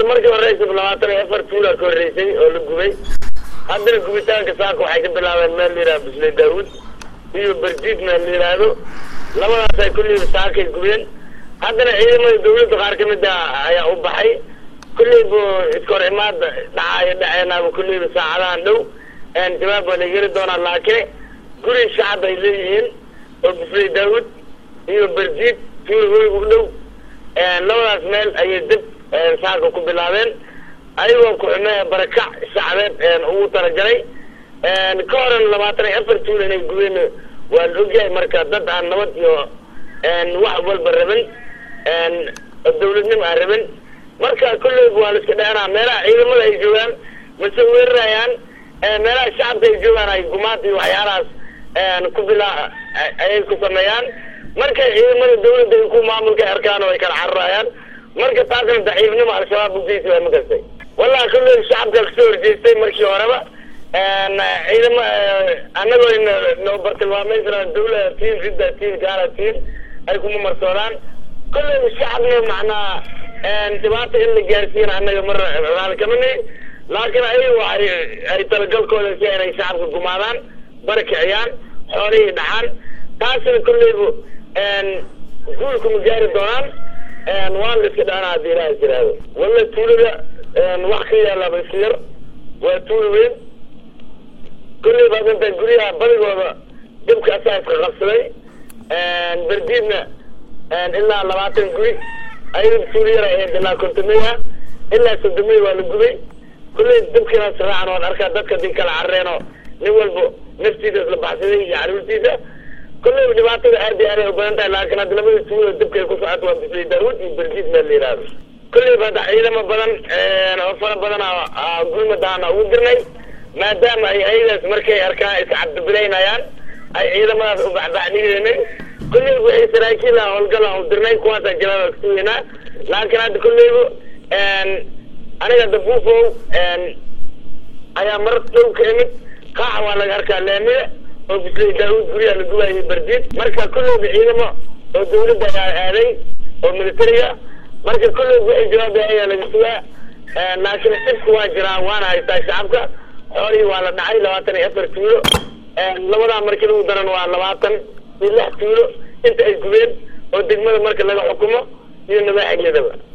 markii horeysa labaatan iyo afar tuula ka horreysay oo la gubay haddana gubitaanka saaka waxay ka bilaabeen meel la yidhaha bisle daawud iyo berjiid meel la yidhaahdo labadaas ay kulliiba saakay gubeen haddana ciidamada dawladda qaar ka mid a ayaa u baxay kulliiba iskor imaada dhacaayo dhaceenaaba kulliiba saacadahan dhow jawaab waa la yeri doonaa laakiin guri shacab ay leeyihiin oo bisle daawud iyo berjiid tuula weyga u dhow labadaas meel ayay dib saaka ku bilaabeen ayagoo ku-xumee barakac shacbeed ugu talagalay ka horan labaatan iyo afar tuul inay gubeen waa la ogyahay marka dad aan nabad iyo wax walba rabin dawladnimo aan rabin marka kolleyba waa la iska dheenaa meelaha ciidamada ay joogaan mase weerarayaan meelaha shacabka ay joogaan ay gumaad iyo waxyaalahaas ku bilaa ayay ku sameeyaan markay ciidamada dawladda ay ku maamulka arkaan oo ay kala cararayaan marka taasna daciifnimo al-shabaab ugeysi waa makastay wallahi kolley shacabka kasoo horjeestay markii horeba ciidama anagoo noo bartilmaameysana dawla tiin cidda tiin gaala tiin ay kuma marsoodaan kolley shacabna macnaa dhibaata in la gaarsiiyana annaga mar raali kamani laakiin ayagu ay ay talagalkooda si inay shacabka gumaadaan barakiciyaan xoolihii dhacaan taasina kolleybu guulka ma gaari doonaan waan la iska dhaana haddii ilaha jiraado walla tuulada wax ka yaalaaba iska yar waa tuula weyn kolley baad inta guryaha badigooda dabka asaa iska qabsaday berdiidna ilaa labaatan guri ayaga tuula yara ahayd ilaa kontomeya ilaa sodomeya waa la gubay kolley dabkiina siraacan waan arkaa dadka din kala carreenoo nin walba naftiisa isla baxsaday iyo caruurtiisa kolleyba dhibaatada aad iyo aad ay u badan tahay laakiin hadda labada tuulada dabka ay ku socoto waa bisli daawud iyo berdiid meel la yidhaahdo kolleyba hadda ciidamo badan oo fara badan gulmadaana ugu dirnay maadaama ay ayadaas markay arkaan iska cabdibilaynayaan ay ciidamadaas u baxbaxdhigeynay kolleyba waxay saraakiil ah howlgal aan u dirnay kuwaasaan jawaaba kasugeynaa laakiin hadda kolleyba aniga dafuufow ayaa mar dhow ka imid qaaxa waa laga arkaa laamida oo bisle daawud guryaha la gubaayay berdiid marka kolleyba ciidamo oo dawladda ayaa aaday oo militariga marka kolleyba waxay jawaabay ayaa laga sugaa laakiin dhibka waa jiraa waana haystaa shacabka xoolihii waa la dhacay labaatan iyo afar tuulo labadaa markii lagu daran waa labaatan iyo lix tuulo inta ay gubeen oo degmada marka laga xukumo iyo nabaaxigedaba